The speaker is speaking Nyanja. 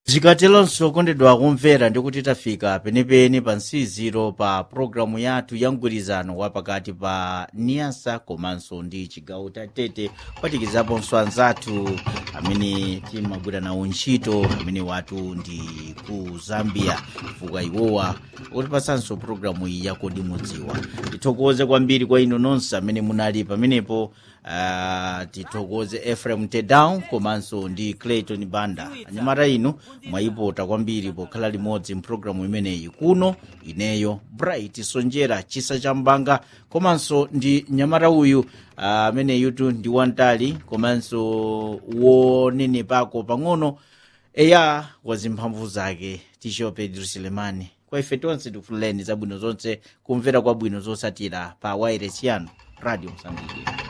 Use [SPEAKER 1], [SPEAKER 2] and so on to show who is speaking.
[SPEAKER 1] zikatelonso kondedwa kumvera ndikuti tafika penepene pa nsiziro pa pulogalamu yathu ya mgwirizano wa pakati pa niyasa komanso ndi chigawo cha tete kupatikizaponso anzathu amene timagwira nawo ntchito amene watu ndi ku zambia fuka iwowa kutipasanso pulogalamu iyi yakodi mudziwa tithokoze kwambiri kwa inu nonse amene munali pamenepo Uh, tithokoze efrem tedown komanso ndi clayton banda anyamata inu mwayipota kwambiri pokhala limodzi mpulogalamu imeneyi kuno ineyo bright sonjera chisa cha mbanga komanso ndi nyamata uyu amene uh, yutu ndi wantali komanso wonenepako pang'ono eya wazimphamvu zake tisho pedro silemani kwa ife tonse tikufuleni zabwino zonse kumvera kwabwino zosatira pa wairesi yanu radio msambiki